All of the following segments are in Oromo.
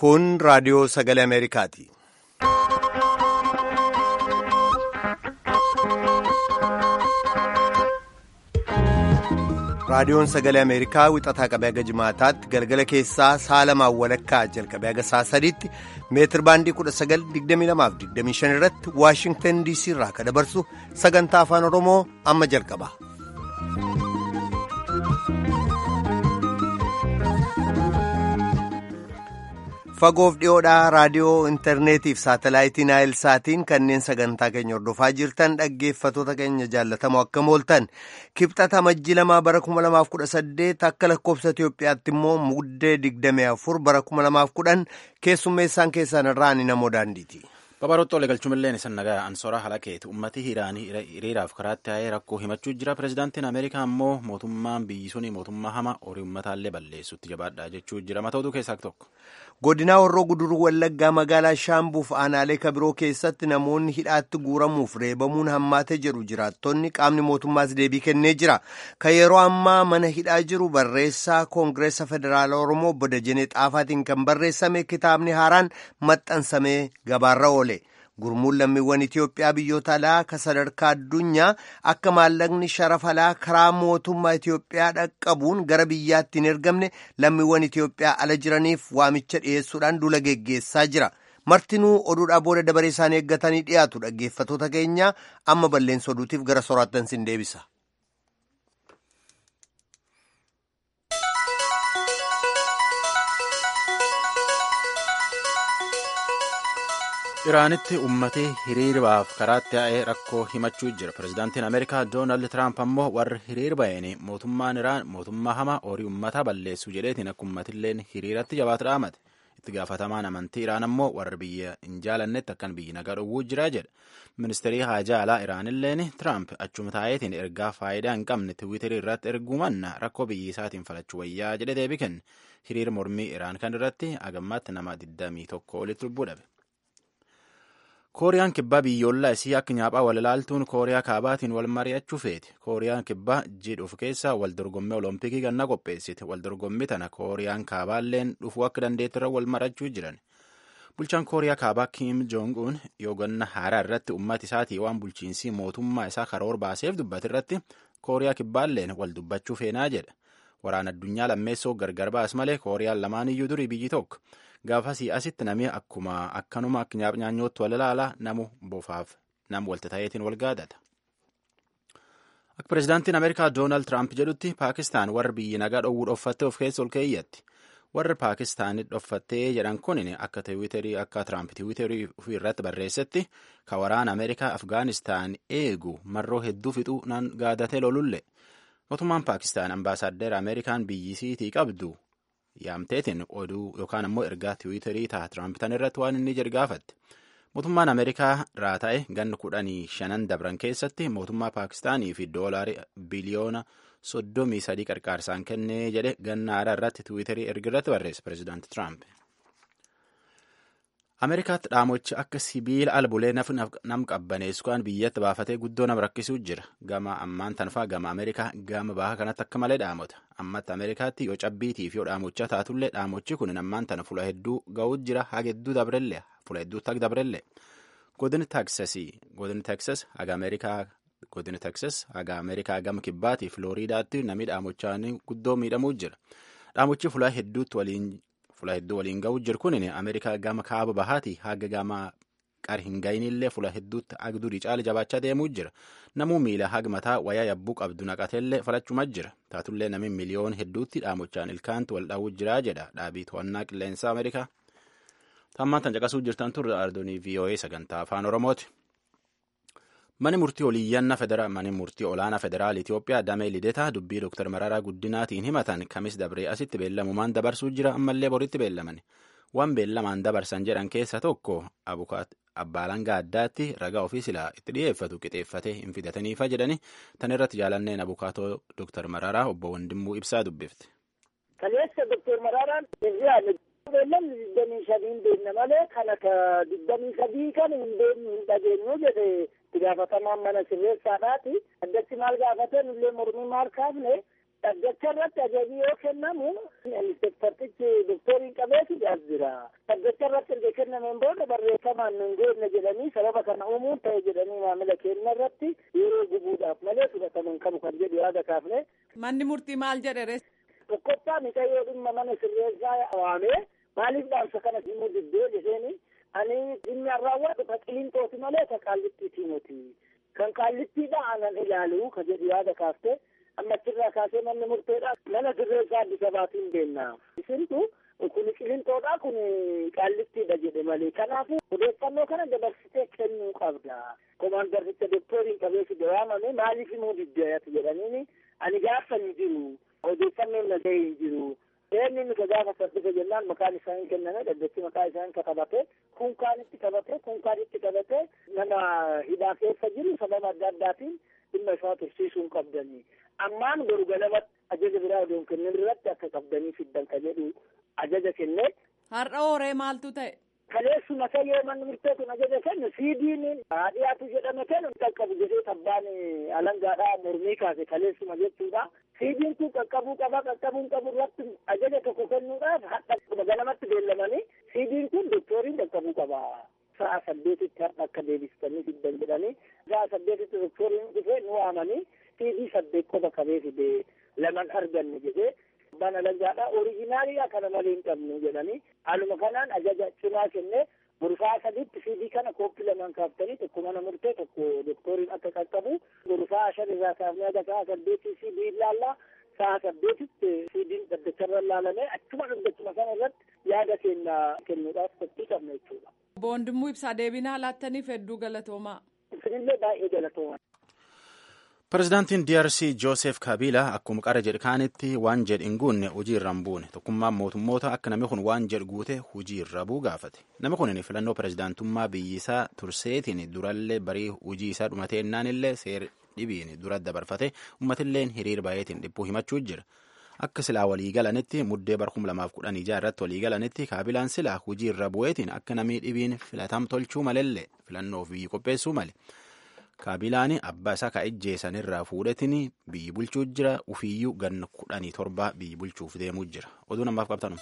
Kun raadiyoo sagalee Ameerikaati. Raadiyoon sagalee Ameerikaa wixataa qabee haga jimaataatti galgala keessaa sa'a lamaan walakkaa jalqabee haga sa'a sadiitti meetir baandii 1922-25 irratti Waashingtan DC irraa kan dabarsu sagantaa afaan Oromoo amma jalqaba. Fagoof dhiyoodhaa raadiyoo intarneetiif saatalaayitii naayil saatiin kanneen sagantaa keenya hordofaa jirtan dhaggeeffatoota keenya jaallatamoo akka mooltan kibxata majji lamaa bara 2018 akka lakkoofsa Itoophiyaatti immoo muddee 24 bara 2010 keessummeessaan keessan irraa ani namoo daandiiti. Babarootoo galchuumillee isan nagaa ansoora halakeeti ummati hiraanii hiriiraaf karaatti taa'ee rakkoo himachuu jira pirezidaantiin ameerikaa immoo mootummaan biyyi suni mootummaa hama horii ummataallee balleessutti jabaadha jechuu jira matootu keessaa tokko. godinaa warroo guduruu wallaggaa magaalaa shaambuuf aanaalee kabiroo keessatti namoonni hidhaatti guuramuuf reebamuun hammaate jedhu jiraattonni qaamni mootummaas deebii kennee jira kan yeroo ammaa mana hidhaa jiru barreessaa koongireessa federaala oromoo obbo Dajanee Xaafaatiin kan barreessame kitaabni haaraan maxxansamee gabaarra oole. gurmuun lammiiwwan Itiyoophiyaa biyyoota alaa ka sadarkaa addunyaa akka maallaqni sharafa alaa karaa mootummaa Itiyoophiyaa dhaqqabuun gara biyyaatti hin ergamne lammiiwwan Itiyoophiyaa ala jiraniif waamicha dhiyeessuudhaan dula geggeessaa jira. Martinuu oduudhaa booda dabaree isaanii eeggatanii dhiyaatu dhaggeeffatoota keenya amma balleessa oduutiif gara soraattan sin deebisa. iraanitti ummati hiriirbaaf karaatti yaa'ee rakkoo himachuu jira pirezidaantiin ameerikaa doonaald tiraamp ammoo warri hiriir ba'een mootummaan iraan mootummaa hamaa horii ummataa balleessu jedheetiin akka ummatilleen hiriiratti jabaatu dhaamate itti gaafatamaan amantii iraan ammoo warri biyya hin jaalannetti akkan biyyi nagaa dhowwuu jira jedha ministeerii haajaa alaa iraanilleen tiraamp achuma taa'eetiin ergaa faayidaa hin qabne tiwiiterii irratti erguu manna rakkoo biyyi isaatiin falachuu wayyaa jedhe deebii kenne hiriir mormii iraan kan irratti agammaatti nama 21 olitti lubbuu dhabe. kooriyaan kibbaa biyyoolaa isii akka nyaaphaa wal ilaaltuun kooriyaa kaabaatiin wal mari'achuu feeti kooriyaan kibbaa jidhuuf keessaa wal dorgommii olompikii ganna qopheessite wal dorgommii tana kooriyaan kaabaalleen dhufuu akka dandeettirra wal marachuu jiran bulchaan kooriyaa kaabaa kiim joong un yoo ganna haaraa irratti ummata isaatii waan bulchiinsii mootummaa isaa karoor baaseef dubbate irratti kooriyaa kibbaalleen wal dubbachuu feenaa jedha waraana addunyaa lammeessoo gargar baas malee kooriyaan lamaan iyyuu durii biyyi tokko gaafasii asitti namni akkuma akkanuma akka nyaanyootti wal ilaala namu bofaaf nam walta ta'eetiin wal gaadata. Akka pirezidaantiin Ameerikaa Doonaald Tiraamp jedhutti Paakistaan warri biyyi nagaa dhowwuu dhoffattee of keessa ol keeyyatti. Warri Paakistaanii dhoffattee jedhan kun akka tiwiiterii akka Tiraamp tiwiiterii ofii irratti barreessetti ka waraana Ameerikaa Afgaanistaan eegu marroo hedduu fixuu nan gaadatee lolulle. Mootummaan Paakistaan ambaasaaddera Ameerikaan biyyisiitii qabdu yaamteetiin oduu yookaan ammoo ergaa tiwiiterii ta'a Tiraamp tan irratti waan inni jedhu gaafatte. Mootummaan Ameerikaa irraa ta'e ganna kudhanii shanan dabran keessatti mootummaa Paakistaanii fi doolaarii biliyoona soddomii sadii qarqaarsaan kennee jedhe ganna haaraa irratti tiwiiterii erga irratti barreesse pireezidaanti Tiraamp. Ameerikaatti dhaamochi akka sibiila albuulee nam qabbaneessu kan biyyatti baafatee guddoo nama rakkisuu jira. Gama ammaan tanfaa gama Ameerikaa gama baha kanatti akka malee dhaamota. Ammatti Ameerikaatti yoo cabbiitiif yoo dhaamochaa taatullee dhaamochi kun ammaan tana fula hedduu ga'uu jira haga hedduu dabrellee fula hedduutti haga dabrellee. Godin Teksasii godin Teksas haga Ameerikaa godin Teksas haga Ameerikaa gama kibbaatii Filooriidaatti namni dhaamochaan guddoo miidhamuu jira. Dhaamochi fula hedduutti waliin fula hedduu waliin ga'uu jiru kun ameerikaa gama kaaba bahaati haga gama qar hin ga'inillee fula hedduutti agduudhi caala jabaachaa deemuu jira namuu miila haga mataa wayaa yabbuu qabdu naqateellee falachuma jira taatullee namni miliyoon hedduutti dhaamochaan ilkaantu wal dhaawuu jira jedha dhaabii to'annaa qilleensaa ameerikaa tammaan tan caqasuu jirtan turre ardoonii voa sagantaa afaan oromooti. Mani murtii oliyyannaa federaa mani murtii olaanaa federaal Itoophiyaa damee lidetaa dubbii Dr. Mararaa Guddinaatiin himatan kamis dabree asitti beellamumaan dabarsuu jira ammallee boritti beellaman. Waan beellamaan dabarsan jedhan keessa tokko abbaalangaa addaatti ragaa ofii silaa itti dhiyeeffatu qixeeffatee hin fidataniifa jedhani tan irratti jaalanneen abukaatoo Dr. Mararaa obbo Wandimmuu ibsaa dubbifte. Kaleessa Dr. Mararaan beellamni digdamii sadiin beekna malee kana ka digdamii sadii kan hin beeknu hin dhageenyu jedhe itti gaafatamaan mana sirreessaadhaati addatti maal gaafate nullee mormii maal kaafne Dhaddacha irratti ajajni yoo kennamu inspektartichi doktoriin qabeetu as jira. Dhaddacha irratti erga kennameen booda barreeffamaan nun goone jedhanii sababa kana uumuun ta'e jedhanii maamila keenya irratti yeroo gubuudhaaf malee fudhataman qabu kan jedhu yaada kaafne. Manni murtii maal jedhe Tokkoffaa miidhayyoo dhimma mana sirreessaa waamee maaliif dhaamsa kana himuu diddee jedheeni ani dhimmi an raawwadhu ka qilinxooti malee ka qaallittiiti miti. Kan qaallittiidha anan ilaalu ka jedhu yaada kaaftee amma achirraa kaasee manni murteedha mana sirreessaa Addis Abaatiin deemna. Isintu kun qilinxoodha kun qaallittiidha jedhe malee kanaafuu odeeffannoo kana dabarsitee kennuu qabda. Komaandaricha doktoriin qabeessi waamame maaliif himuu diddeeyati jedhaniini ani gaafa hin jiru odeeffannoon nagahee hin jiru. Eenyu nuti gaafa saddisa jennaan maqaan isaa hin kenname dhaddachi maqaa isaa hin katabate kunkaanitti qabate kunkaanitti qabate nama hidhaa keessa jiru sababa adda addaatiin dhimma isaa tursiisuu hin qabdanii. Ammaan goru galamatti ajaja biraa odoon kennin irratti akka qabdanii fiddan ka jedhu ajaja kenne. Har'a horee maaltu ta'e? Kaleessuma yoo manni murtee kun ajaja kennu siidiin dhiyaatu jedhame kennu qaqqabu jedhee tabbaan alangaadhaa mormii kaase kaleessuma jechuudha. Siidiin kun qaqqabuu qaba qaqqabuu qabu irratti ajaja tokko kennuudhaaf hadha galamatti beellamanii siidiin kun doktoriin qaqqabuu qaba. Sa'a saddeetitti har'a akka deebistanii fiddan jedhanii sa'a saddeetitti doktoriin dhufee nu waamanii siidii saddeet qofa qabee fide laman arganne jedhee abbaan alangaadhaa oriijinaaliidha kana malee hin qabnu jedhanii haaluma kanaan ajaja cimaa kennee gurfaa saditti siidii kana kooppii lamaan kaaftanii tokko mana murtee tokko doktoriin akka qaqqabu gurfaa shan irraa kaafnee aga sa'a saddeetii siidii ilaallaa sa'a saddeetitti siidiin dhaddacharra ilaalamee achuma dhaddachuma sana irratti yaada keenya kennuudhaaf qophii qabna jechuudha. Boondimuu ibsaa deebinaa laattaniif hedduu galatoomaa. Isinillee baay'ee galatoomaa. Pireezidaantiin DRC Joosef Kabiila akkuma qara jedhe kaanitti waan jedhe hin guunne hojii irra hin buune tokkummaan mootummoota akka namni kun waan jedhe guute hojii irra buu gaafate namni kun filannoo pireezidaantummaa biyyisaa turseetiin durallee barii hojii isaa dhumateennaan illee seer dhibiin dura dabarfate uummatilleen hiriir baay'eetiin dhibbuu himachuu jira akka silaa waliigalanitti muddee bara kuma lamaaf kudhan ijaa irratti waliigalanitti kaabilaan silaa hojii irra bu'eetiin akka namni dhibiin filatam tolchuu malellee filannoof biyyi qopheessuu male. kaabilaan abbaa isaa ka ejjeesan irraa fuudhetiin biyyi bulchuu jira ufiyyuu ganna kudhanii torba biyyi bulchuuf deemuu jira oduu namaaf qabtanu.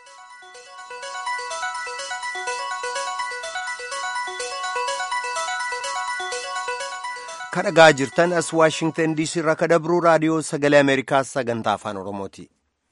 kadhagaa jirtan as waashingtan diisii irraa kadabruu raadiyoo sagalee ameerikaa sagantaa afaan oromooti.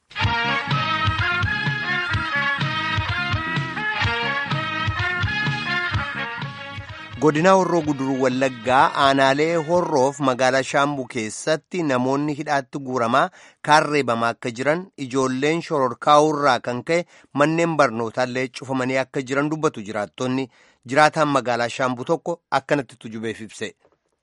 godina horroo guduruu wallaggaa aanaalee horroof magaalaa shaambuu keessatti namoonni hidhaatti guuramaa kaarreebamaa akka jiran ijoolleen shororkaa'urraa kan ka'e manneen barnootaallee cufamanii akka jiran dubbatu jiraattonni jiraataan magaalaa shaambuu tokko akkanatti tujubeef ibse.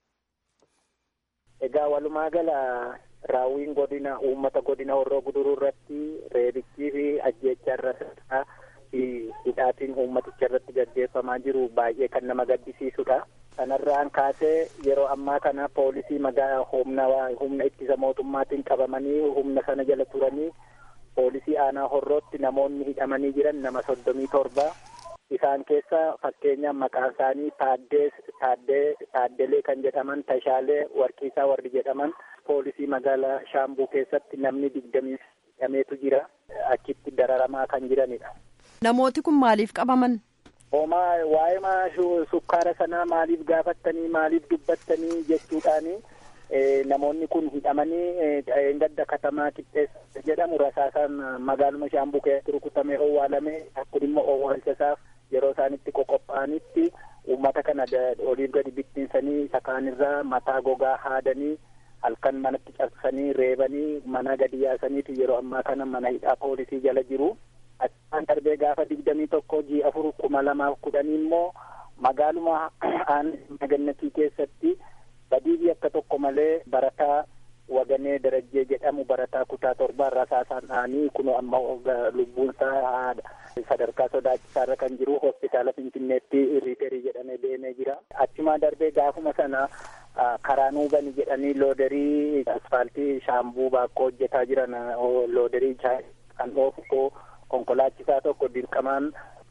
Egaa walumaa gala raawwiin godina uummata godina horroo guduruu irratti reebichii fi ajjeechaa irratti hidhaatiin uummaticha irratti gaggeeffamaa jiru baay'ee kan nama gaddisiisudha. Kanarraan kaasee yeroo ammaa kana poolisii magaalaa humna humna ittisa mootummaatiin qabamanii humna sana jala turanii poolisii aanaa horrootti namoonni hidhamanii jiran nama soddomii torba. Isaan keessa fakkeenyaaf maqaan isaanii Taaddee Taaddee Taaddelee kan jedhaman Tashaalee Warqiisaa warri jedhaman poolisii magaalaa Shaambuu keessatti namni digdamii hidhameetu jira. Achitti dararamaa kan jiranidha. Namooti kun maaliif qabaman? Homaa waa'ee maa sukkaara sanaa maaliif gaafattanii maaliif dubbattanii jechuudhaani namoonni kun hidhamanii gadda katamaa qixxeessa jedhamu rasaasaan magaaluma shaambuu keessatti rukutamee owwaalame akkun immoo owwaalchasaaf yeroo isaanitti qoqophaa'anitti uummata kana oliif gadi bittinsanii isa kaanirraa mataa gogaa haadanii halkan manatti cabsanii reebanii mana gadi yaasaniitu yeroo ammaa kana mana hidhaa poolisii jala jiru. Achaan darbee gaafa digdamii tokko jii afur kuma lamaaf kudhanii immoo magaaluma aanaa gannatii keessatti badii akka tokko malee barataa waganee darajjee jedhamu barataa kutaa torbaa rasaasaan dhaanii kun amma lubbuunsaa sadarkaa sodaachisaarra kan jiru hospitaala finfinneetti riiterii jedhamee deemee jira. Achumaa darbee gaafuma sana karaa nuubani jedhanii looderii asfaaltii shaambuu baakkoo hojjetaa jiran looderii kan oofu konkolaachisaa tokko dirqamaan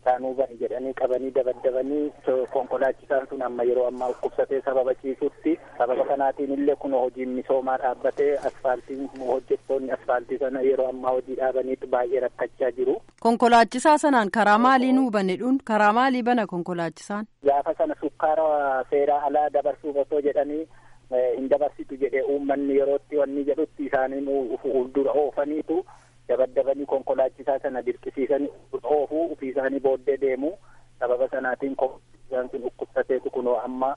isaanuu bani jedhanii qabanii dabaddabanii konkolaachisaan sun amma yeroo ammaa dhukkubsatee sababa ciisutti sababa kanaatiin illee kun hojiin misoomaa dhaabbatee asfaaltiin hojjettoonni asfaaltii sana yeroo ammaa hojii dhaabaniitu baay'ee rakkachaa jiru. Konkolaachisaa sanaan karaa maaliin hubane dhuun karaa maalii bana konkolaachisaan? Gaafa sana sukkaara seeraa alaa dabarsuuf osoo jedhanii hin dabarsitu jedhee uummanni yerootti wanni jedhutti isaaniin fuuldura oofaniitu dabaddabanii konkolaachisaa sana dirqisiisanii oofuu ofii isaanii booddee deemu sababa sanaatiin konkolaachisaan sun dhukkubsateetu kunoo amma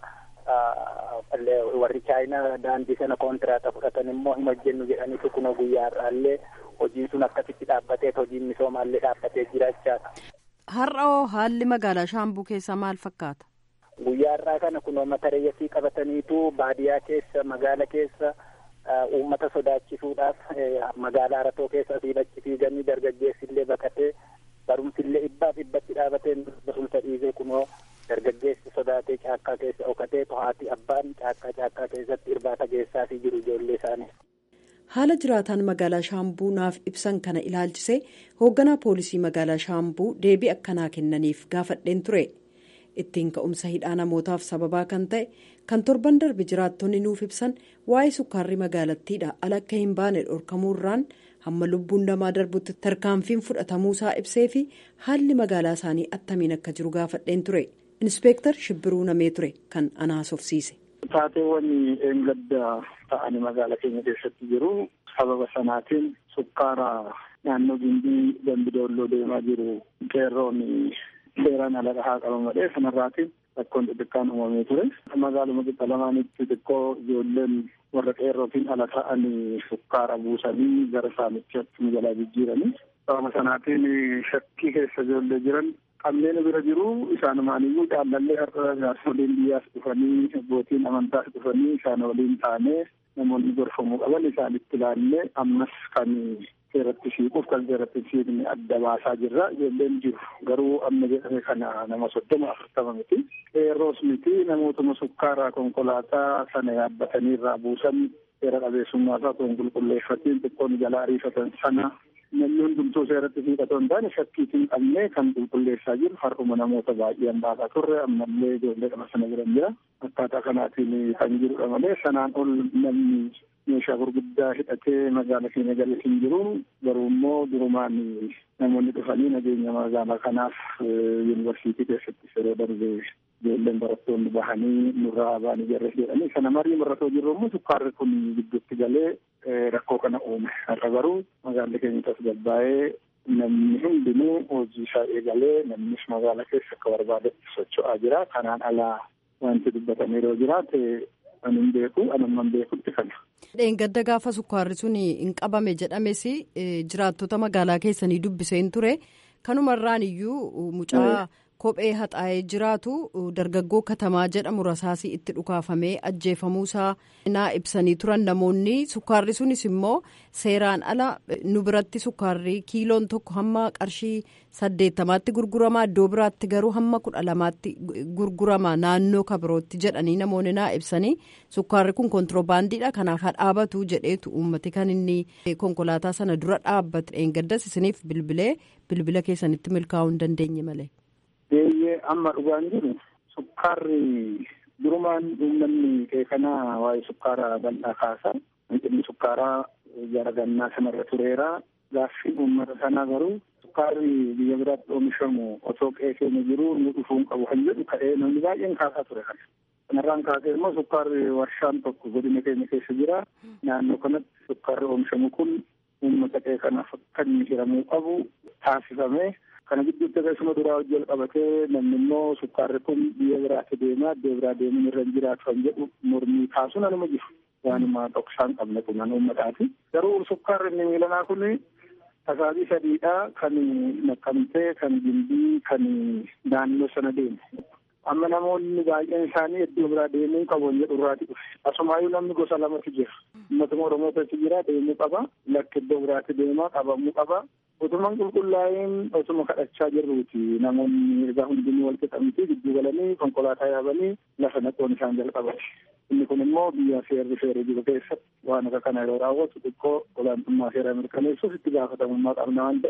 warri chaayinaa daandii sana kontiraata fudhatan immoo hin hojjennu jedhaniitu kunoo guyyaa har'aallee hojiin sun akkasitti dhaabbatee hojiin misoomaallee dhaabbatee jiraachaadha. Har'a haalli magaalaa Shaambuu keessaa maal fakkaata? Guyyaa har'aa kana kunoo mata reeyyasii qabataniitu baadiyyaa keessa magaala keessa uummata sodaachisuudhaaf magaalaa Aratoo keessa asii achi fiiganii dargaggeessillee baqatee barumsillee dhibbaaf dhibbatti dhaabatee barumsa dhiisee kunoo dargaggeessi sodaatee caakkaa keessa dhokatee to'aati abbaan caakkaa caakkaa keessatti irbaata geessaafii jiru ijoollee isaanii. haala jiraataan magaalaa shaambuu naaf ibsan kana ilaalchisee hoogganaa poolisii magaalaa shaambuu deebii akkanaa kennaniif gaafadheen ture ittiin ka'umsa hidhaa namootaaf sababaa kan ta'e kan torban darbe jiraattonni nuuf ibsan waa'ee sukkaarri magaalattiidha ala akka hin baane dhorkamuurraan hamma lubbuun namaa darbutti tarkaanfiin fudhatamuusaa ibsee fi haalli magaalaa isaanii attamiin akka jiru gaafadheen ture inspeektar shibbiruu namee ture kan anaasofsiise. Taateewwan eengadda ta'anii magaalaa keenya keessatti jiru sababa sanaatiin sukkaara naannoo gindii dambidoolloo deemaa jiru qeerroon seeraan ala dhahaa qaban malee sanarraatiin rakkoon xixiqqaan uumamee ture. Magaaluma qixa lamaanitti xiqqoo ijoolleen warra qeerrootiin ala ta'anii sukkaara buusanii gara saamichaatti jalaa jijjiiranii. Sababa sanaatiin shakkii keessa ijoollee jiran qabneen bira jiru isaanumaaniyyuu jaallallee har'a jaarsoliin biyyaas dhufanii abbootiin amantaas dhufanii isaan waliin taanee namoonni gorfamuu qaban isaanitti ilaallee ammas kan seeratti siiquuf kan seeratti siiqne adda baasaa jirra ijoolleen jiru garuu amma jedhame kana nama soddoma afurtama miti qeerroos miti namootuma sukkaaraa konkolaataa sana yaabbatanii irraa buusan seera qabeessummaa isaa otoo hin qulqulleeffatiin xiqqoon jalaa ariifatan sana namni hundumtuu seeratti siiqatoo hin taane shakkiitiin qabnee kan qulqulleessaa jiru har'uma namoota baay'een baasaa turre ammallee ijoollee qaba sana jiran jira akkaataa kanaatiin kan jirudha malee sanaan ol namni meeshaa gurguddaa hidhatee magaala keenya galee hin jiru garuu immoo durumaan namoonni dhufanii nageenya magaalaa kanaaf yuunivarsiitii keessatti yeroo darbe ijoolleen barattoonni bahanii nurraa ba'anii jarre jedhanii sana marii marratoo jirru immoo sukkaarri kun gidduutti galee rakkoo kana uume har'a garuu magaalli keenya tasgabbaa'ee namni hundinuu hojii isaa eegalee namnis magaala keessa akka barbaadetti socho'aa jira kanaan alaa wanti dubbatamee yoo jiraate ani hin beeku anamman beekutti kana. Dheengadda gaafa sukkaarri sun hin qabame jedhames jiraattota magaalaa keessanii dubbiseen ture kanumarraan iyyuu mucaa kophee haxaa'ee jiraatu dargaggoo katamaa jedhamu rasaasii itti dhukaafamee ajjeefamuusaa naa ibsanii turan namoonni sukkaarri sunis immoo seeraan ala nu biratti sukkaarri kiiloon tokko hamma qarshii saddeettamaatti gurgurama iddoo biraatti garuu hamma kudha lamaatti gurgurama naannoo kabirootti jedhanii namoonni naa ibsanii sukkaarri kun kontiroobaandiidha kanaaf hadhaabatu jedheetu uummati kan inni konkolaataa sana dura dhaabbate dheengaddas isiniif bilbilee bilbila keessanitti milkaa'uu hin dandeenye malee. Beeyyee amma dhugaan jiru sukkaarri durumaan uummanni keekanaa waa'ee sukkaaraa bal'aa kaasa. Hanqinni sukkaaraa gara gannaa sanarra tureera. Gaaffiin uummata sanaa garuu sukkaarri biyya biraatti oomishamu osoo qe'ee keenya jiru nu dhufuun qabu kan jedhu ka'ee namni baay'een kaasaa ture kana. Kanarraan kaasee immoo sukkaarri warshaan tokko godina keenya keessa jira. Naannoo kanatti sukkaarri oomishamu kun uummata qe'ee kanaaf akka inni hiramuu qabu taasifamee kana gidduutti akkasuma duraa hojii qabatee namni immoo sukkaarri kun biyya biraatti deemaa iddoo biraa deemuun irra hin jiraatu kan jedhu mormii kaasuun anuma jiru. Waanuma dhoksaan qabne kun an uummataati. Garuu sukkaarri inni miilanaa kun tasaabii sadiidha kan naqamtee kan gindii kan naannoo sana deemu. Amma namoonni baay'een isaanii iddoo biraa deemuu qabu jedhu irraati dhufe. Asumaayyuu namni gosa lamatu jira. Uummatuma Oromootatti jira deemuu qaba. Lakki iddoo biraatti deemaa qabamuu qaba. Utuman qulqullaa'een otuma kadhachaa jirruuti namoonni egaa hundinuu wal qixamtii gidduu galanii konkolaataa yaabanii lafa naquun isaan jalqabate. Inni kun immoo biyya seerri seerri jiru keessatti waan akka kana yeroo raawwatu xiqqoo olaantummaa seeraa mirkaneessuuf itti gaafatamummaa qabna waan ta'eef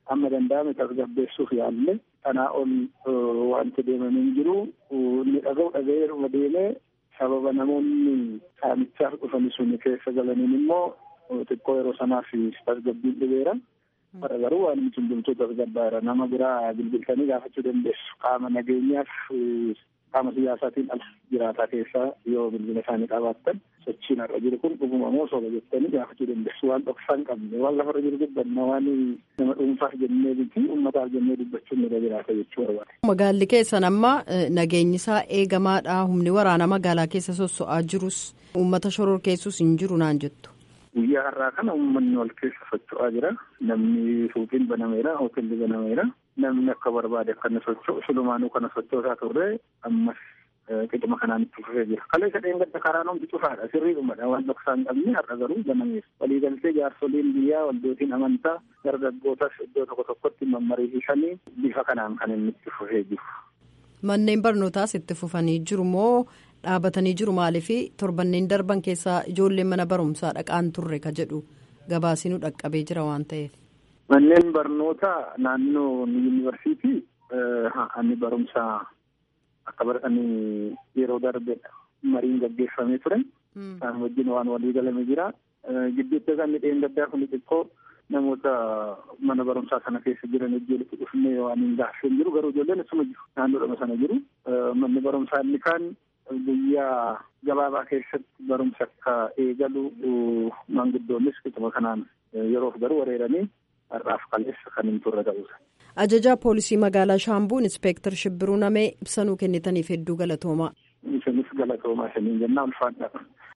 amma danda'ame tasgabbeessuuf yaalle kanaa ol wanti deemanii hin jiru inni dhaga'u dhaga'eeruma deemee sababa namoonni saamichaaf dhufani suni keessa galaniin immoo xiqqoo yeroo sanaaf tasgabbiin dhibeera. Bara garuu waan hundumtuu tasgabbaara nama biraa bilbiltanii gaafachuu dandeessu qaama nageenyaaf qaama siyaasaatiin ala jiraataa keessaa yoo bilbila isaanii qabaattan sochiin har'a jiru kun dhuguma moo soba jettanii gaafachuu dandeessu waan dhoksaa hin qabne waan lafarra jiru dubbanna waan nama dhuunfaaf jennee miti uummataaf jennee dubbachuun nurra jiraata jechuu barbaada. Magaalli keessan amma nageenyi isaa eegamaadha humni waraana magaalaa keessa sosso'aa jirus uummata shoror keessus hin jiru naan jettu. Guyyaa har'aa kana uummanni wal keessa socho'aa jira. Namni suuqiin banameera, hoteelli banameera. Namni akka barbaade akka inni socho'u sulumaanuu kana sochoosaa turre ammas qixuma kanaan itti fufee jira. Kalee sadeen gadda karaan hundi cufaadha. Sirriidhumadha. Waan dhoksaa hin qabne har'a garuu banameera. Waliigaltee jaarsoliin biyyaa waldootiin amantaa dargaggootas iddoo tokko tokkotti mammariisanii bifa kanaan kan inni itti fufee jiru. Manneen barnootaas itti fufanii jiru moo dhaabatanii jiru maaliif torbanneen darban keessaa ijoolleen mana barumsaa dhaqaan turre ka jedhu gabaasinuu dhaqqabee jira waan ta'eef. Manneen barnootaa naannoo yuunivarsiitii inni barumsaa akka baratanii yeroo darbedha mariin gaggeeffamee ture. Isaan wajjin waan walii galame jira. Gidduutti kan midheen gaddaa kun xiqqoo namoota mana barumsaa sana keessa jiran ijoolletti dhufnee waan hin gaaffeen jiru garuu ijoolleen asuma jiru naannoodhuma sana jiru. Manni barumsaa inni kaan guyyaa gabaabaa keessatti barumsa akka eegalu maanguddoonnis qixuma kanaan yeroof garuu wareeranii har'aaf kaleessa kan hin turre ta'uusa. Ajajaa poolisii magaalaa Shaambuu Inspeektar Shibbiruu Namee ibsanuu kennitaniif hedduu galatoomaa. Isinis galatoomaa isiniin jennaa ulfaadha.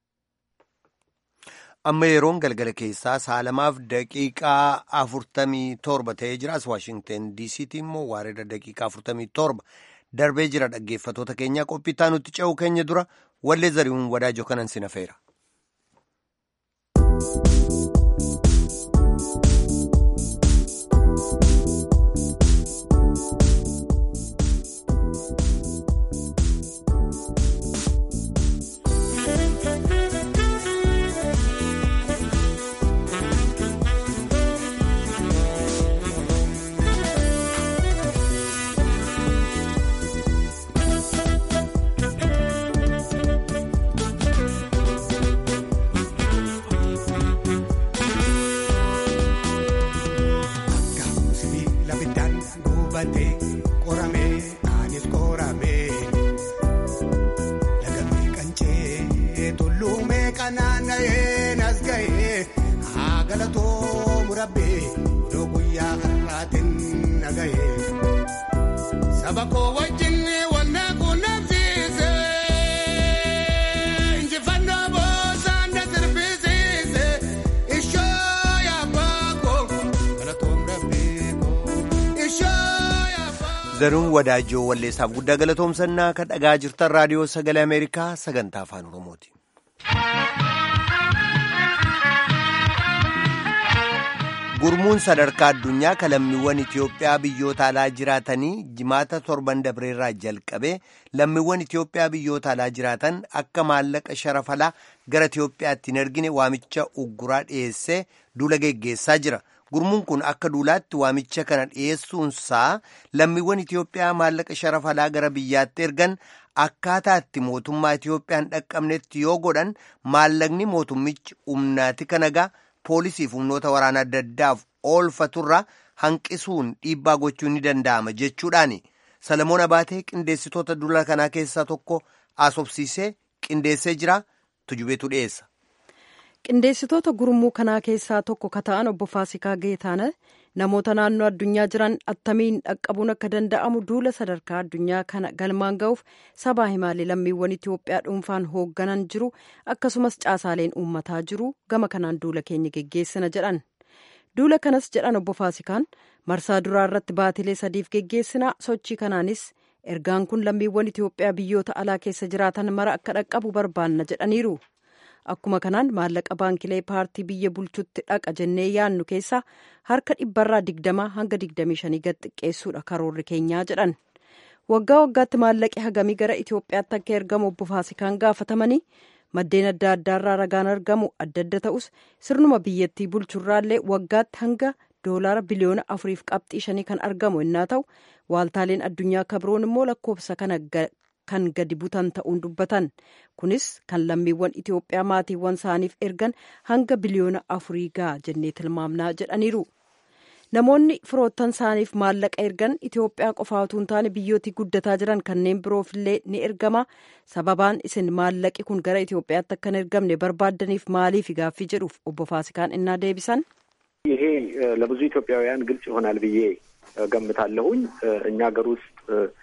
Amma yeroon galgala keessaa saalamaaf daqiiqaa afurtamii torba ta'ee jira. As Waashingten DC'tti immoo waareeda daqiiqaa afurtamii torba. darbee jira dhaggeeffatoota keenyaa qophii nutti ce'uu keenya dura wallee zari'uun wadaajoo kanan sin hafeera. zaruun wadaajoo walleessaaf guddaa galatoomsannaa kan dhagaa jirtan raadiyoo sagalee ameerikaa sagantaa afaan oromooti. gurmuun sadarkaa addunyaa kan lammiiwwan itiyoophiyaa biyyoota alaa jiraatanii jimaata torban dabreerraa jalqabee lammiiwwan itiyoophiyaa biyyoota alaa jiraatan akka maallaqa sharafalaa gara itiyoophiyaatti hin ergine waamicha ugguraa dhiyeessee duula geggeessaa jira. gurmuun kun akka duulaatti waamicha kana dhiyeessuunsaa lammiiwwan Itiyoophiyaa maallaqa sharafalaa gara biyyaatti ergan akkaataa itti mootummaa Itiyoophiyaan dhaqqabnetti yoo godhan maallaqni mootummichi humnaati kanagaa poolisiif humnoota waraana adda addaaf oolfaturraa hanqisuun dhiibbaa gochuun ni danda'ama jechuudhaani. Salamoon Abaatee qindeessitoota duula kanaa keessaa tokko asobsiisee qindeessee jira tujubeetu dhiyeessa. qindeessitoota gurmuu kanaa keessaa tokko ka ta'an obbo Faasikaa Geetaana namoota naannoo addunyaa jiran attamiin dhaqqabuun akka danda'amu duula sadarkaa addunyaa kana galmaan ga'uuf sabaa himaalee lammiiwwan Itiyoophiyaa dhuunfaan hoogganan jiru akkasumas caasaaleen uummataa jiru gama kanaan duula keenya geggeessina jedhan. Duula kanas jedhan obbo Faasikaan marsaa duraa irratti baatilee sadiif geggeessina sochii kanaanis ergaan kun lammiiwwan Itiyoophiyaa biyyoota alaa keessa jiraatan mara akka dhaqqabu barbaanna jedhaniiru. Akkuma kanaan maallaqa baankilee paartii biyya bulchutti dhaqa jennee yaannu keessaa harka dhibbarraa digdamaa hanga digdamii shanii gad xiqqeessuudha karoorri keenyaa jedhan. Waggaa waggaatti maallaqi hagamii gara Itoophiyaatti akka ergamu obbo Faasikaan gaafatamanii maddeen adda addaarraa ragaan argamu adda adda ta'us sirnuma biyyattii bulchurraallee waggaatti hanga doolaara biliyoona afuriif qabxii shanii kan argamu innaa ta'u waaltaaleen addunyaa kabroon immoo lakkoofsa kana kan gadi butan ta'uun dubbatan kunis kan lammiiwwan itiyoophiyaa maatiiwwan isaaniif ergan hanga biliyoona afurii ga'a jennee tilmaamnaa jedhaniiru. namoonni firoottan isaaniif maallaqa ergan itiyoophiyaa qofaa utuu hin taane biyyootii guddataa jiran kanneen biroofillee ni ergama sababaan isin maallaqi kun gara itiyoophiyaatti akka hin ergamne barbaaddaniif maaliif gaaffii jedhuuf obbo faasikaan innaa deebisan ይሄ ለብዙ ኢትዮጵያውያን ግልጽ ይሆናል ብዬ ገምታለሁኝ እኛ ሀገር ውስጥ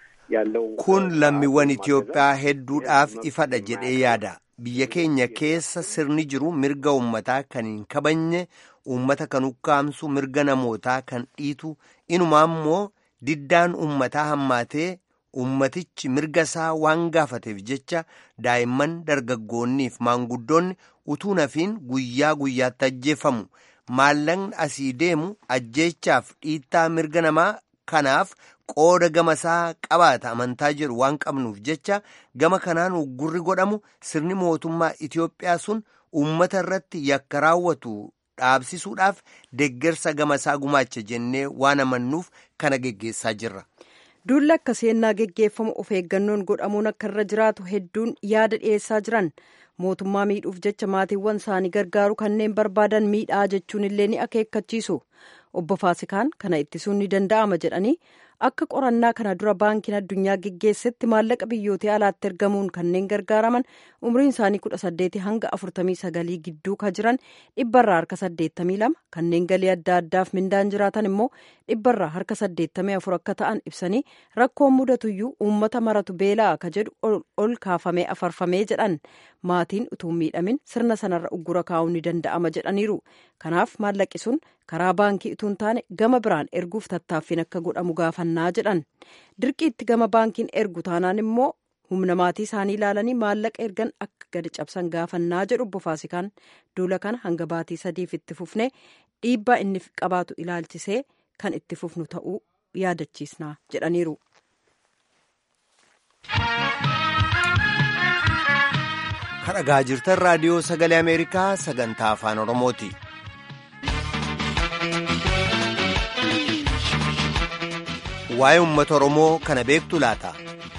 ያለው kun lammiiwwan itiyoophiyaa hedduudhaaf ifadha jedhee yaada biyya keenya keessa sirni jiru mirga ummataa kan hin kabajne ummata kan ukkaamsu mirga namootaa kan dhiitu inumaa immoo diddaan ummataa hammaatee ummatichi mirga isaa waan gaafateef jecha daa'imman dargaggoonniif maanguddoonni utuu nafiin guyyaa guyyaatti ajjeefamu maallaqni asii deemu ajjeechaaf dhiittaa mirga namaa kanaaf qooda gama isaa qabaata amantaa jedhu waan qabnuuf jecha gama kanaan uggurri godhamu sirni mootummaa Itiyoophiyaa sun uummata irratti yakka raawwatu dhaabsisuudhaaf deggersa gama isaa gumaacha jennee waan amannuuf kana geggeessaa jirra. duulli akka seennaa geggeeffamu of eeggannoon godhamuun akka irra jiraatu hedduun yaada dhiyeessaa jiran mootummaa miidhuuf jecha maatiiwwan isaanii gargaaru kanneen barbaadan miidhaa jechuun illee ni akeekkachiisu obbo Faasikaan kana ittisuun ni danda'ama jedhanii akka qorannaa kana dura baankiin addunyaa geggeessetti maallaqa biyyootii alaatti ergamuun kanneen gargaaraman umriin isaanii kudha saddeeti hanga afurtamii sagalii gidduu ka jiran dhibbarraa harka saddeettamii lama kanneen galii adda addaaf mindaan jiraatan immoo dhibbarraa harka saddeettamii afur akka ta'an ibsanii rakkoon mudatuyyuu uummata maratu beelaa ka jedhu ol kaafamee afarfamee jedhan maatiin utuu miidhamin sirna sanarra uggura kaa'uun ni danda'ama jedhaniiru kanaaf maallaqi sun karaa baankii utuu hin taane gama biraan erguuf tattaaffiin akka godhamu gaafannaa jedhan dirqiitti gama baankiin ergu taanaan immoo humna maatii isaanii ilaalanii maallaqa ergan akka gadi cabsan gaafannaa jedhu obbo Faasikaan duula kana hanga baatii sadiif itti fufnee dhiibbaa inni qabaatu ilaalchisee kan itti fufnu ta'uu yaadachiisnaa jedhaniiru. kan dhagaa jirtan raadiyoo sagalee ameerikaa sagantaa afaan oromooti. waa'ee uummata oromoo kana beektu laata.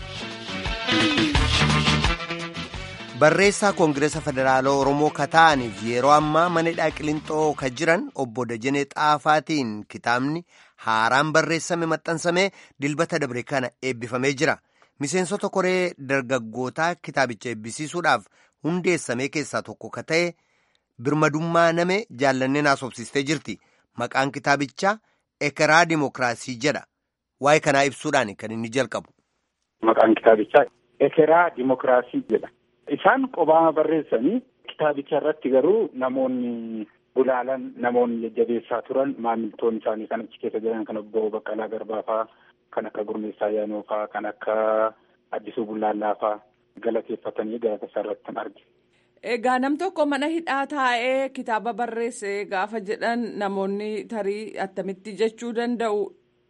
barreessaa koongireesa federaalaa oromoo ka ta'aniif yeroo ammaa mana hidhaa qilinxoo ka jiran obbo Dajanee Xaafaatiin kitaabni haaraan barreessame maxxansamee dilbata dabre kana eebbifamee jira. miseensota koree dargaggootaa kitaabicha eebbisiisuudhaaf hundeessamee keessaa tokko ka ta'e birmadummaa name jaallanneen haasofsiistee jirti maqaan kitaabichaa ekeraa dimokiraasii jedha waa'ee kanaa ibsuudhaan kan inni jalqabu. Maqaan kitaabichaa ekeraa dimokiraasii jedha. Isaan qobaama barreessanii kitaabicha irratti garuu namoonni gulaalan namoonni jajjabeessaa turan maamiltoonni isaanii kan achi keessa jiran kan obbo Baqqalaa Garbaafaa kan akka Gurmeessaa Ayyaanoofaa kan akka Addisuu Bullallaafaa galateeffatanii gaafa irratti kan arge. Egaa nam tokko mana hidhaa taa'ee kitaaba barreesse gaafa jedhan namoonni tarii attamitti jechuu danda'u.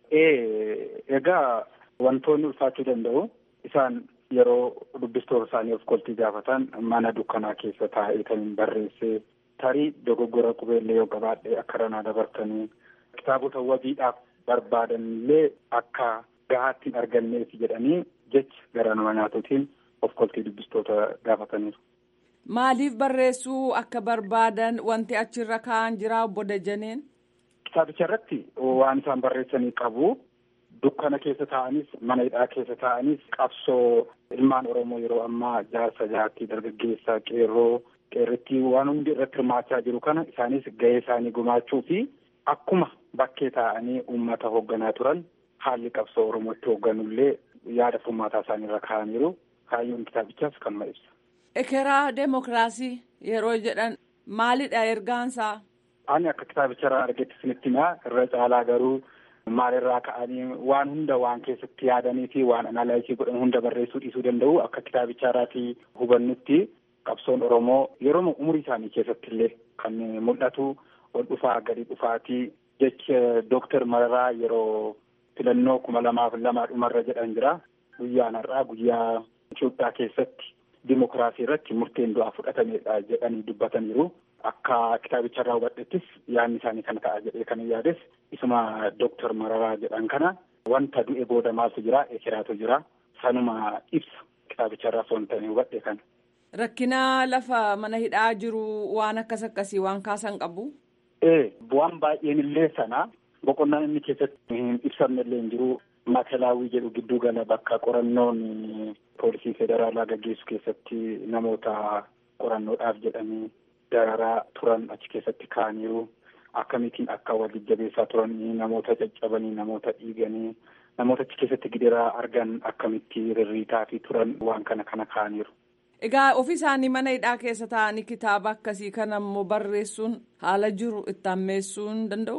Egaa wantoonni ulfaachuu danda'u isaan yeroo dubbistoota isaanii of koltii gaafatan mana dukkanaa keessa taa'ee kan barreesse tarii dogoggora qubeellee yoo qabaadhe akka ranaa dabartanii kitaabota wabiidhaaf barbaadanillee akka gahaatti hin arganneef jedhanii jecha gara nama nyaatuutiin of koltii dubbistoota gaafataniiru. Maaliif barreessuu akka barbaadan wanti achirra kaa'an jira obbo Dajaneen? Kitaabicha irratti waan isaan barreessanii qabu. Dukkana keessa taa'anis mana hidhaa keessa taa'anis qabsoo ilmaan Oromoo yeroo ammaa jaarsa jaartii dargaggeessaa qeerroo qeerrittii waan hundi irratti hirmaachaa jiru kana isaanis gahee isaanii gumaachuu fi akkuma bakkee taa'anii uummata hoogganaa turan haalli qabsoo Oromootti hoogganullee yaada furmaataa isaanii irra kaa'aniiru. Kaayyoon kitaabichaas kanuma ibsa. Ekeraa Deemokiraasii yeroo jedhan maalidha ergaansaa? Ani akka kitaabicha irraa argetti isinitti himaa irra caalaa garuu maalirraa ka'anii waan hunda waan keessatti yaadanii fi waan analaayisii godhan hunda barreessuu dhiisuu danda'u akka kitaabicha irraatii hubannutti qabsoon Oromoo yeroo umurii isaanii keessatti illee kan mul'atu ol dhufaa gadi dhufaatii jecha Dooktar Mararaa yeroo filannoo kuma lamaaf lama dhumarra jedhan jira. Guyyaan har'aa guyyaa Itoophiyaa keessatti dimokiraasii irratti murteen du'aa fudhatameedha jedhanii dubbataniiru. akka kitaabicharraa hubadhettis yaadni isaanii kana ta'a jedhee kan yaades isuma Dooktar Mararaa jedhan kana wanta du'e booda maaltu jira ekeraatu jira sanuma ibsa kitaabicharraa osoo hin ta'in hubadhe kana. Rakkina lafa mana hidhaa jiru waan akkas akkasii waan kaasan qabu. Ee bu'aan baay'een illee sana boqonnaan inni keessatti hin ibsamne illee hin jiru maakalaawii jedhu gidduu gala bakka qorannoon poolisii federaalaa gaggeessu keessatti namoota qorannoodhaaf jedhanii dararaa turan achi keessatti kaa'aniiru akkamitiin akka wal jajjabeessaa turanii namoota caccabanii namoota dhiiganii namoota achi keessatti gidiraa argan akkamitti rirriitaa fi turan waan kana kana kaa'aniiru. Egaa ofii isaanii mana hidhaa keessa taa'anii kitaaba akkasii kana immoo barreessuun haala jiru itti ammeessuu hin danda'u?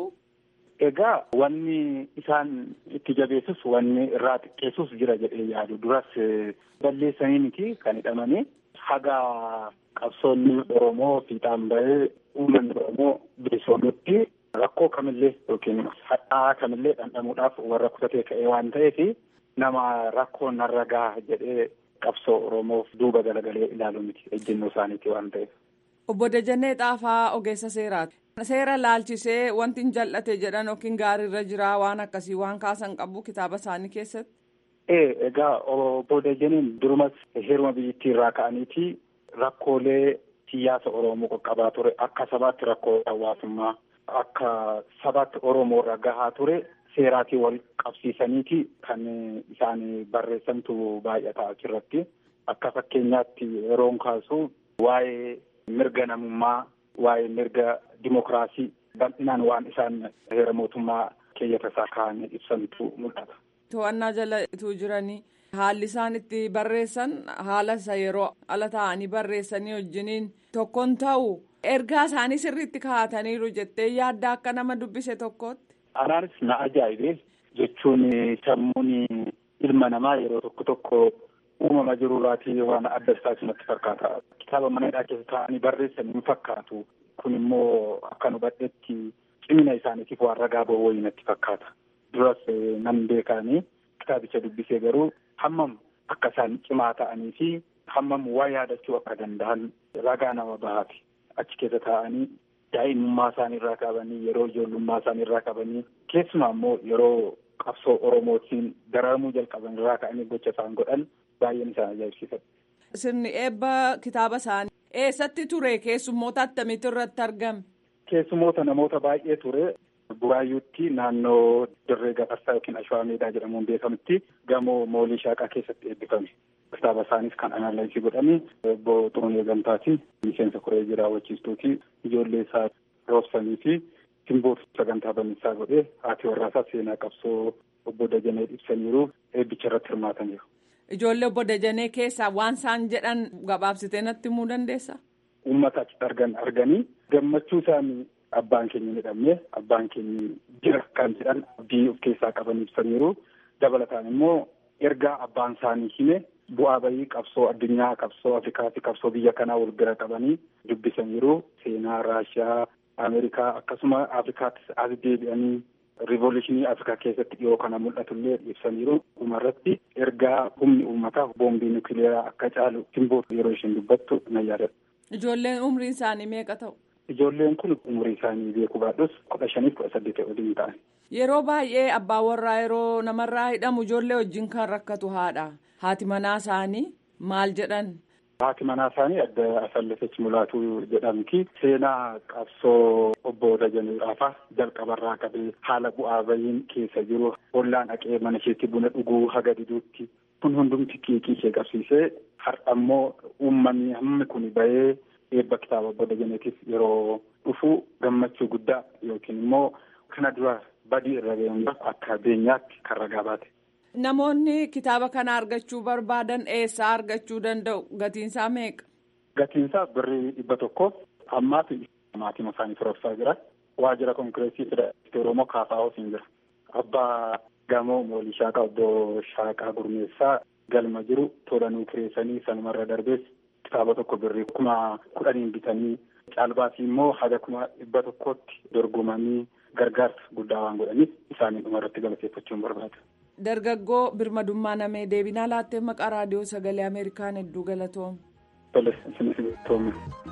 Egaa wanni isaan itti jabeessus wanni irraa xiqqeessus jira jedhee yaadu duras balleessanii miti kan hidhamanii haga qabsoonni Oromoo fiixaan bahee uummanni Oromoo bilisoomutti rakkoo kamillee yookiin hadhaa kamillee dhandhamuudhaaf warra kutatee ka'ee waan ta'eef nama rakkoon narra gaha jedhee qabsoo Oromoof duuba galagalee ilaalu miti ejjennoo isaaniiti waan ta'eef. Obbo Dajannee Xaafaa ogeessa seeraati. Seera laalchisee wanti hin jal'ate jedhan yookiin gaariirra jiraa waan akkasii waan kaasan qabu kitaaba isaanii keessatti. Ee egaa obbo Dajanneen durumas heeruma biyyattii irraa ka'aniiti rakkoolee siyaasa Oromoo qaqqabaa ture akka sabaatti rakkoo hawaasummaa akka sabaatti Oromoo irra gahaa ture seeraatii wal qabsiisaniiti kan isaan barreessantu baay'ata achirratti akka fakkeenyaatti yeroon kaasu waa'ee mirga namummaa waa'ee mirga dimokiraasii bal'inaan waan isaan heera mootummaa keeyyata isaa kaa'anii ibsantu mul'ata. To'annaa jala ituu jiranii haalli isaan itti barreessan haala isa yeroo ala ta'anii barreessanii wajjiniin tokkoon ta'u ergaa isaanii sirriitti kaa'ataniiru jettee yaadda akka nama dubbise tokkootti. Anaanis na ajaa'ibe jechuun sammuun ilma namaa yeroo tokko tokko uumama jirurraatii waan adda isaa natti fakkaata. Kitaaba mana hidhaa keessa taa'anii barreessan hin fakkaatu. Kun immoo akka hubadhetti cimina isaaniitiif waan ragaa ba'u wayii natti fakkaata. Duras nan beekanii kitaabicha dubbisee garuu hammam akka isaan cimaa ta'anii fi hammam waa yaadachuu akka danda'an ragaa nama bahaati. Achi keessa taa'anii daa'imummaa isaanii irraa qabanii yeroo ijoollummaa isaanii irraa qabanii keessumaa immoo yeroo qabsoo oromootiin dararamuu jalqaban irraa ka'anii gocha isaan godhan baay'een isaan ajaa'ibsiifadha. Sirni eebba kitaaba isaanii eessatti ture keessummoota attamiitu irratti argame? Keessummoota namoota baay'ee ture. Buraayyuutti naannoo dirree gafarsaa yookiin ashwaa meedaa jedhamuun beekamutti gamoo moolii shaaqaa keessatti eebbifame. Kitaaba isaaniis kan analayisii godhame obbo Xuruunee Gamtaati. Miseensa koree jiraawwachiistuuti. Ijoollee isaa roobsanii fi simboo sagantaa bannisaa godhee haati warraasaa seenaa qabsoo obbo Dajanee ibsaniiru eebbicha irratti hirmaataniiru. Ijoollee obbo Dajanee keessaa waan isaan jedhan gabaabsitee natti himuu dandeessaa? Uummata achitti argan arganii gammachuu isaanii abbaan keenya ni dhabne abbaan keenya jira kan jedhan abdii of keessaa qaban ibsaniiru dabalataan immoo ergaa abbaan isaanii hime bu'aa bayii qabsoo addunyaa qabsoo afrikaa fi qabsoo biyya kanaa wal bira qabanii dubbisaniiru seenaa raashiyaa ameerikaa akkasuma afrikaattis as deebi'anii riivoluushinii afrikaa keessatti dhiyoo kana mul'atullee ibsaniiru dhumarratti ergaa humni uummataa boombii nukiliyeeraa akka caalu simboo yeroo isheen dubbattu nan yaadadha. Ijoolleen umriin isaanii meeqa ta'u? Ijoolleen kun umurii isaanii beekuu baadhus kudha shaniif kudha saddeet waliin ta'an. Yeroo baay'ee abbaan warraa yeroo namarraa hidhamu ijoollee wajjin kan rakkatu haadha. Haati manaa isaanii maal jedhan? Haati manaa isaanii adda Asallafech Mulaatuu jedhamti. Seenaa qabsoo obbo Dajanee Xaafaa jalqabarraa qabee haala bu'aa bayiin keessa jiru ollaan dhaqee mana isheetti buna dhuguu haga diduutti kun hundumti qiiqii ishee qabsiisee har'a immoo uummanni hammi kun bahee eebba kitaaba obbo Dajaneetiif yeroo dhufu gammachuu guddaa yookiin immoo kana dura badii irra ga'een akka beenyaatti kan ragaa baate. Namoonni kitaaba kana argachuu barbaadan eessaa argachuu danda'u? Gatiinsaa meeqa? Gatiinsaa birrii dhibba tokko ammaaf maatii isaanii turabsaa jira. Waajjira konkireesii federaalistii Oromoo kaafaa'uus hin jira. Abbaa gamoo moolii shaaqaa obbo Shaaqaa Gurmeessaa galma jiru tolanuu kireessanii sanumarra darbees kitaaba tokko birrii kuma kudhaniin bitanii caalbaasii immoo haga kuma dhibba tokkotti dorgomanii gargaarsa guddaa waan godhaniif isaanii dhumarratti galateeffachuun barbaada. Dargaggoo birmadummaa namee deebinaa laattee maqaa raadiyoo sagalee Ameerikaan hedduu galatoome. Tole, isinis galatoome.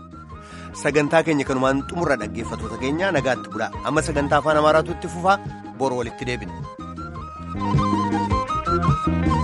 sagantaa keenya kanumaan xumurra dhaggeeffatoota keenya nagaatti bulaa amma sagantaa afaan amaaraatu itti fufaa boru walitti deebina.